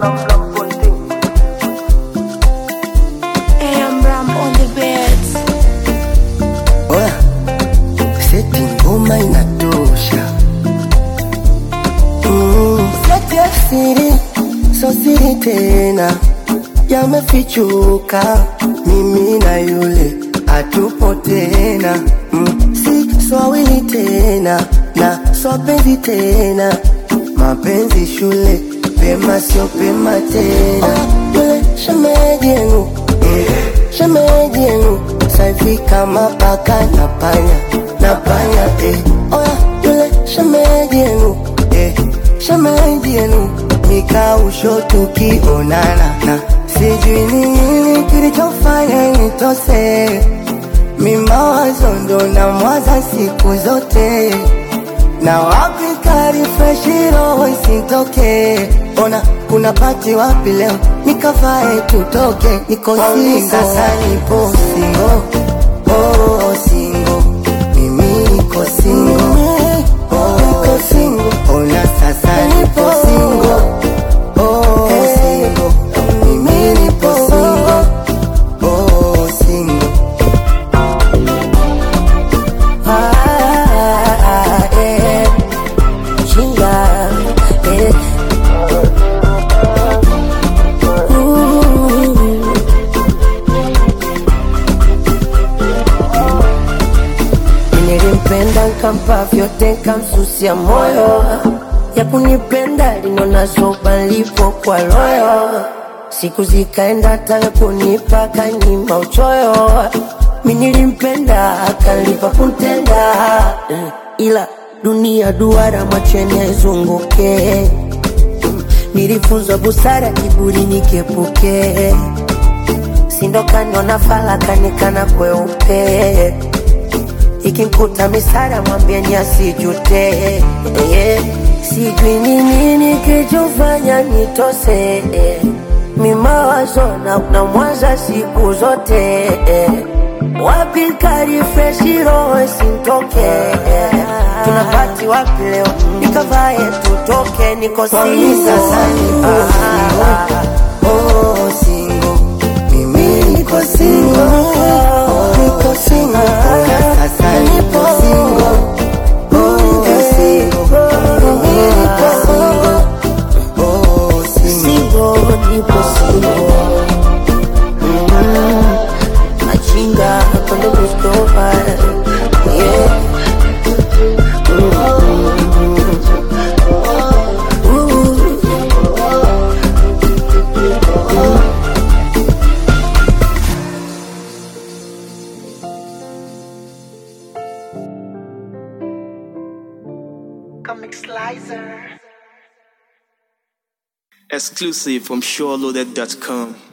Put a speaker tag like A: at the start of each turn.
A: Hey, I'm Ram on the beats.
B: Oya, seti ngoma inatosha. Mm, seti ya siri, so siri tena, yamefichuka. Mimi na yule hatupo tena, mm, si swawili tena na swapenzi tena, mapenzi shule pema sio pema tena. Oh, yule shemeji yenu shemeji yenu saivi kama paka na panya na panya eh. Oya yule shemeji yenu eh. shemeji yenu nikausho tukionana na sijui ni nini kilichofanya nitose mimawazo ndo na mwaza siku zote na wapi karifreshi roho isitoke ona kuna pati wapi leo nikavae tutoke niko singo sasa nipo singo oh, singo mimi niko singo oh, niko singo ona sasa nipo singo oh, singo mimi nipo singo oh, singo ah, eh. Chinga, eh. Ooh. Nilimpenda nkampa vyote nkamsusia moyo ya kunipenda linona soba lipo kwa royo siku zikaenda taka kunipa kanyima uchoyo mi nilimpenda akalipa kuntenda Eh, ila dunia duara macheni aizunguke nilifunzwa busara kiburi nikepuke sindokaniona falakanikana kweupe ikimkuta misara mwambieni asijute yeah. sijui ni nini kichofanya nitose eh. mimawazo na, na mwaza siku zote eh. wapi karifreshi roho sintoke eh. tunapati wapi leo nikavae tutoke niko singo sasa nipo singo. Oh, singo. Mimi niko singo. Oh, niko singo. Ona sasa nipo singo. Oh, niko singo. Mimi niko singo. Oh, singo.
A: Singo, nipo singo. Mm, Machinga, cuando busco para. Yeah.
C: Exclusive from SureLoaded.com.